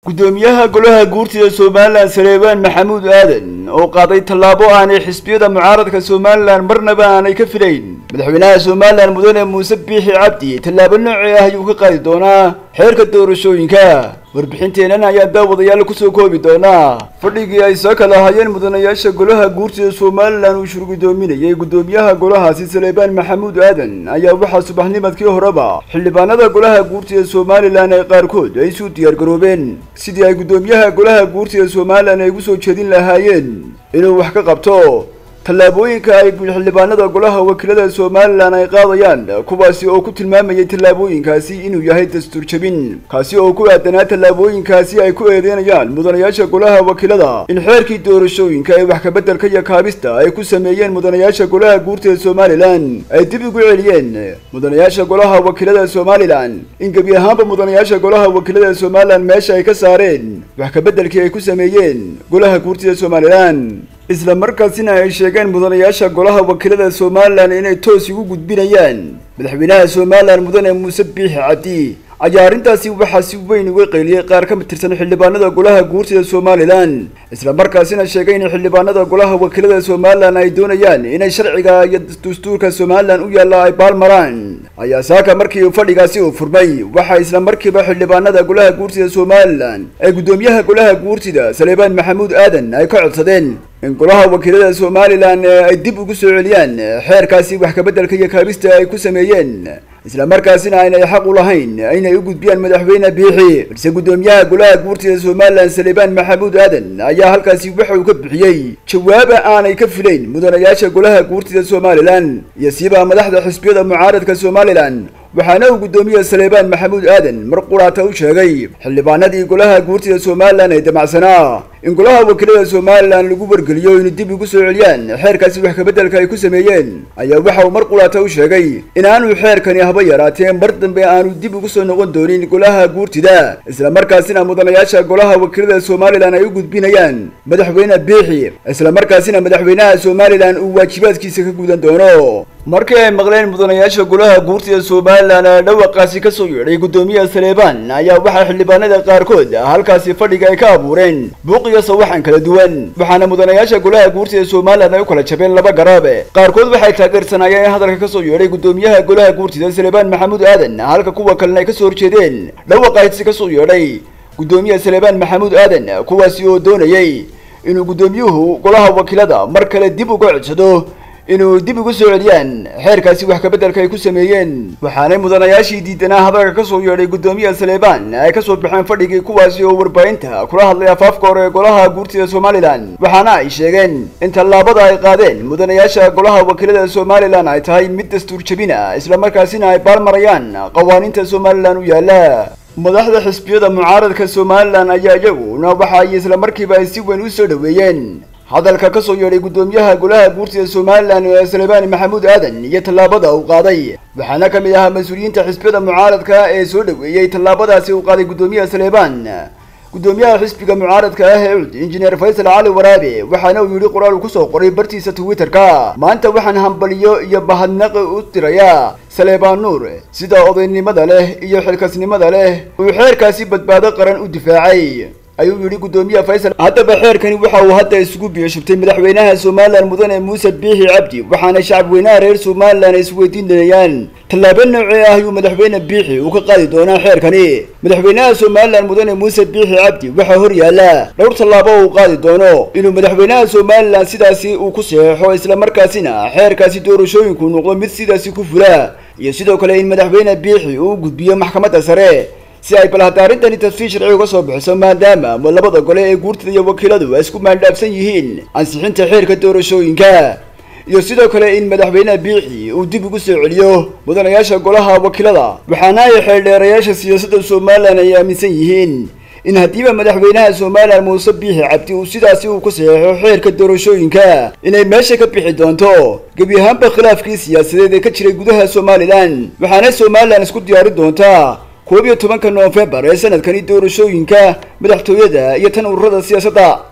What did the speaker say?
gudoomiyaha golaha guurtida somalilan saleebaan maxamuud aadan oo qaaday tallaabo aanay xisbiyada mucaaradka somalilan marnaba aanay ka filayn madaxweynaha somalilan mudane muuse biixi cabdi tallaabo noocii ah ayuu ka qaadi doonaa xeerka doorashooyinka warbixinteenan ayaa daawadayaal kusoo koobi doonaa fadhigii ay soo kala hayeen mudanayaasha golaha guurtida somalilan uu shurgudoominayay gudoomiyaha golahaasi saleebaan maxamuud aadan ayaa waxaa subaxnimadkii horeba xildhibaanada golaha guurtida somalilan ee qaarkood ay isu diyaargaroobeen sidii ay gudoomiyaha golaha guurtida somalilan ay ugu soo jeedin lahaayeen inuu wax ka qabto tallaabooyinka ay xildhibaanada golaha wakiilada somalilan ay qaadayaan kuwaasi oo ku tilmaamayay tallaabooyinkaasi inuu yahay dastuur jebin kaasi oo ku aadanaa tallaabooyinkaasi ay ku eedeynayaan mudanayaasha golaha wakiilada in xeerkii doorashooyinka ee wax kabeddelka iyo kaabista ay ku sameeyeen mudanayaasha golaha guurtida somalilan ay dib ugu celiyeen mudanayaasha golaha wakiilada somalilan in gebi ahaanba mudanayaasha golaha wakiilada somalilan meesha ay ka saareen wax kabeddelkii ay ku sameeyeen golaha guurtida somalilan isla markaasina ay sheegeen mudanayaasha golaha wakiilada somalilan inay toos ugu gudbinayaan madaxweynaha somalilan mudane muuse biixi cabdi ayaa arrintaasi waxaa si weyn uga qayliyey qaar ka tirsan xildhibaanada golaha guurtida somalilan isla markaasina sheegay in xildhibaanada golaha wakiilada somalilan ay doonayaan inay sharciga iyo dastuurka somalilan u yaalla ay baalmaraan ayaa saaka markii fadhigaasi uu furmay waxaa isla markiiba xildhibaanada golaha guurtida somalilan ee guddoomiyaha golaha guurtida saleebaan maxamuud aadan ay ka codsadeen in golaha wakiilada somalilan ay dib ugu soo celiyaan xeerkaasi wax kabeddelka iyo kaabista ay ku sameeyeen isla markaasina aynay xaq u lahayn inay u gudbiyaan madaxweyne biixi balse guddoomiyaha golaha guurtida somalilan saleebaan maxamuud aadan ayaa halkaasi waxa uu ka bixiyey jawaaba aanay ka filayn mudanayaasha golaha guurtida somalilan iyo siibaa madaxda xisbiyada mucaaradka somalilan waxaana uu guddoomiye saleebaan maxamuud aadan mar quraata u sheegay xildhibaanadii golaha guurtida somalilan ee damacsanaa in golaha wakiilada somalilan lagu wargeliyo inay dib ugu soo celiyaan xeerkaasi wax kabeddelka ay ku sameeyeen ayaa waxa uu mar quraata u sheegay inaanu xeerkani haba yaraatee mar dambe aanu dib ugu soo noqon doonin golaha guurtida isla markaasina mudanayaasha golaha wakiilada somalilan ay u gudbinayaan madaxweyne biixi isla markaasina madaxweynaha somalilan uu waajibaadkiisa ka gudan doono markii ay maqleen mudanayaasha golaha guurtida somalilan ee dhawaqaasi ka soo yeedhay guddoomiyaha saleebaan ayaa waxaa xildhibaanada qaarkood halkaasi fadhiga ay ka abuureen buuq iyo sawaxan kala duwan waxaana mudanayaasha golaha guurtida somalilan ay u kala jabeen laba garaabe qaarkood waxay taageersanaayeen in hadalka ka soo yeedhay guddoomiyaha golaha guurtida saleebaan maxamuud aadan halka kuwa kalena ay ka soo horjeedeen dhawaqaasi ka soo yeedhay guddoomiyaha saleebaan maxamuud aadan kuwaasi oo doonayay inuu guddoomiyuhu golaha wakiilada mar kale dib uga codsado inuu dib ugu soo celiyaan xeerkaasi wax kabeddelka ay ku sameeyeen waxaanay mudanayaashii diidanaa hadalka ka soo yeedhay guddoomiyaha saleebaan ay ka soo baxeen fadhigii kuwaasi oo warbaahinta kula hadlay afaafka hore ee golaha guurtida somalilan waxaana ay sheegeen in tallaabada ay qaadeen mudanayaasha golaha wakiilada somalilan ay tahay mid dastuur jebina isla markaasina ay baalmarayaan qawaaniinta somalilan u yaalla madaxda xisbiyada mucaaradka somalilan ayaa iyaguna waxa ay isla markiiba ay si weyn u soo dhoweeyeen hadalka ka soo yeedhay guddoomiyaha golaha guurtida somalilan ee saleebaan maxamuud aadan iyo tallaabada uu qaaday waxaana ka mid ahaa mas-uuliyiinta xisbiyada mucaaradka ee soo dhoweeyey tallaabadaasi uu qaaday guddoomiyaha saleebaan guddoomiyaha xisbiga mucaaradka ah ee cud injineer faysal cali waraabe waxaana uu yidhi qoraal uu kusoo qoray bartiisa twitterka maanta waxaan hambaliyo iyo bahadnaqi u tirayaa saleebaan nuur sida odaynimada leh iyo xilkasnimada leh uu xeerkaasi badbaado qaran u difaacay ayuu yidhi guddoomiyaha faysal haddaba xeerkani waxa uu hadda isugu biyashubtay madaxweynaha somalilan mudane muuse biixi cabdi waxaana shacabweynaha reer somalilan ay isweydiinayaan tallaabo noocee ah ayuu madaxweyne biixi uu ka qaadi doonaa xeerkani madaxweynaha somalilan mudane muuse biixi cabdi waxaa hor yaalla dhowr tallaabo uu qaadi doono inuu madaxweynaha somalilan sidaasi uu ku saxeexo isla markaasina xeerkaasi doorashooyinku noqdo mid sidaasi ku fula iyo sidoo kale in madaxweyne biixi uu gudbiyo maxkamadda sare si ay bal hadda arrintani tafsiir sharci uga soo bixiso maadaama labada gole ee guurtida iyo wakiiladu ay isku maandhaafsan yihiin ansixinta xeerka doorashooyinka iyo sidoo kale in madaxweyne biixi uu dib ugu soo celiyo mudanayaasha golaha wakiilada waxaana ay xeeldheerayaasha siyaasadda somalilan ay aaminsan yihiin in haddiiba madaxweynaha somalilan muuse biixi cabdi uu sidaasi uu ku saxeexo xeerka doorashooyinka inay meesha ka bixi doonto gebi ahaanba khilaafkii siyaasadeed ee ka jiray gudaha somalilan waxaana somalilan isku diyaari doontaa koob iyo tobanka noofembar ee sanadkani doorashooyinka madaxtooyada iyo tan ururada siyaasadda